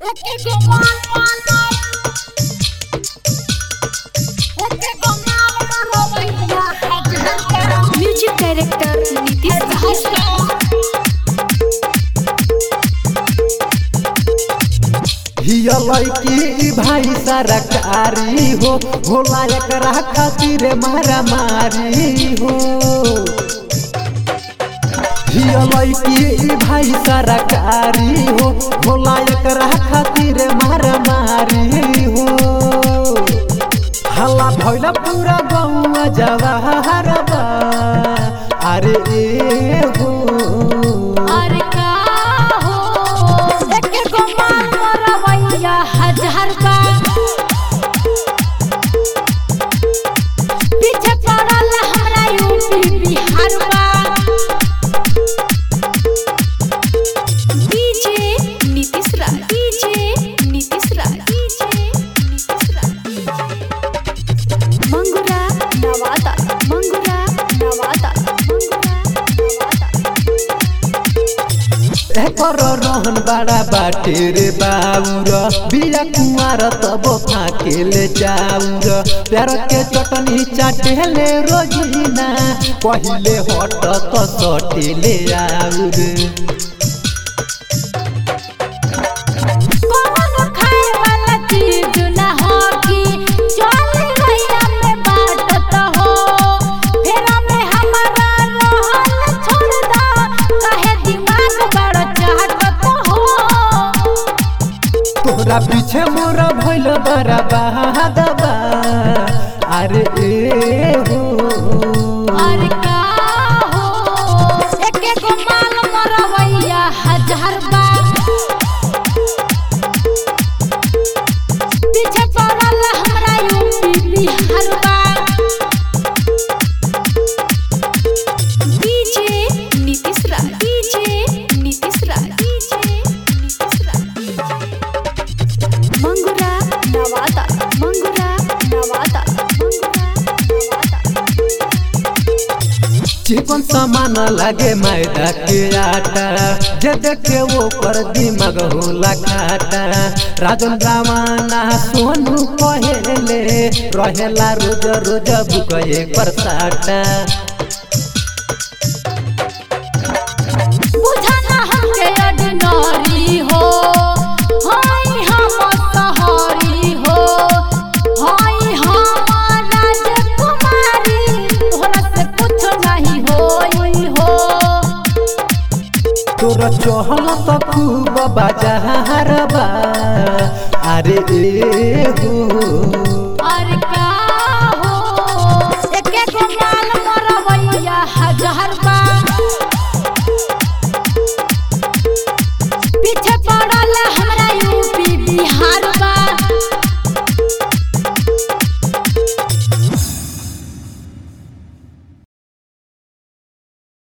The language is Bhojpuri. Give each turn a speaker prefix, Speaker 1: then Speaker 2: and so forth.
Speaker 1: म्यूजिक डायरेक्टर नीतीश
Speaker 2: हिया लड़की ई भाई सरकारी हो होला एकरा खातिर मारा मारी हो हिया लड़की ई भाई सरकारी हो होला एकरा खातिर मारा मारी हो हल्ला भइला पूरा गौवा जवाहर बा अरे ए हो
Speaker 1: अरे का हो एके गो माल मरवैया हजार बा पीछे पड़ल हमरा यूपी बिहार बा DJ Nitish Raj DJ Nitish Raj DJ Nitish Raj Mangura Nawada Mangura Nawada Mangura Nawada
Speaker 2: एकर रहन बड़ा बाटे रे बाउर बिया कुमार तब फाकेले चाउर प्यार के चटनी चाटेले रोजीना पहिले हट त सटेले आउर
Speaker 1: कौन खाए वाला चीज ना हो कि चल गइया में बाटत हो फेरा में हमारा रहल छोड़ दा काहे दिमाग बड़ा चाहत हो
Speaker 2: तोरा पीछे मोरा भइल बड़ा बहादबा अरे ए हो
Speaker 1: अरे का हो एके गो माल मरवैया हजार बा पीछे पड़ल हमरा यूपी बिहार बा DJ Nitish Raj DJ Nitish Raj DJ Nitish Raj Mangura Nawada Mangura Nawada Mangura Nawada
Speaker 2: chicken सामान लागे मैदा के आटा जे देखे वो पर दिमाग होला खाटा राजन रामाना सोनू कहेले रहेला रोज रोज बुक एक साटा
Speaker 1: बुझना हमके अडनरी हो हाय हम सहरी हो हाय हम राजकुमारी तोहरा से कुछ नहीं होई हो
Speaker 2: तोरा चहल त खूब बाजार बा अरे ए हो